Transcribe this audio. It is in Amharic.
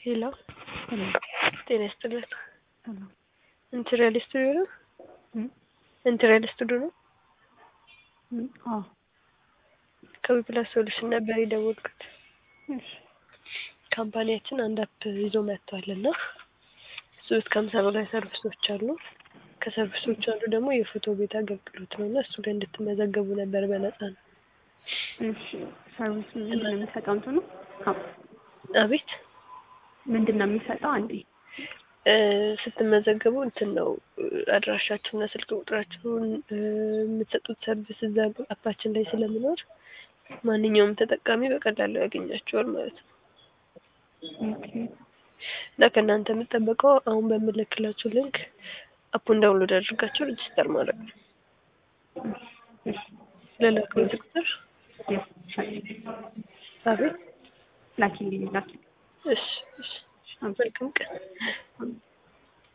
ሄሎ ሄሎ ጤና ይስጥልን። ሄሎ ኢንተሪያል ስቱዲዮ ነው? እም ኢንተሪያል ስቱዲዮ ነው? እም አዎ ከዊፕላስ ሶሉሽን ነበር የደወልኩት። እሺ ካምፓኒያችን አንድ አፕ ይዞ መጥቷል እና እሱ ውስጥ ከሀምሳ በላይ ሰርቪሶች አሉ። ከሰርቪሶቹ አንዱ ደግሞ የፎቶ ቤት አገልግሎት ነው እና እሱ ላይ እንድትመዘገቡ ነበር በነፃ ነው። እሺ ሰርቪስ ምንድን ነው የሚሰጠው እንትኑ አዎ አቤት ምንድን ነው የሚሰጠው አንዴ እ ስትመዘገቡ እንትን ነው አድራሻችሁና ስልክ ቁጥራችሁን እ የምትሰጡት ሰርቪስ እዛ አፓችን ላይ ስለሚኖር ማንኛውም ተጠቃሚ በቀላሉ ያገኛችኋል ማለት ነው። ኦኬ እና ከእናንተ የምጠበቀው አሁን በምልክላችሁ ሊንክ አፑን ዳውንሎድ አድርጋችሁ ሬጅስተር ማድረግ ነው። እሺ ለላክሎት ቁጥር የስ አቤት ላኪልኝ ላኪ እሺ እሺ መልካም ቀን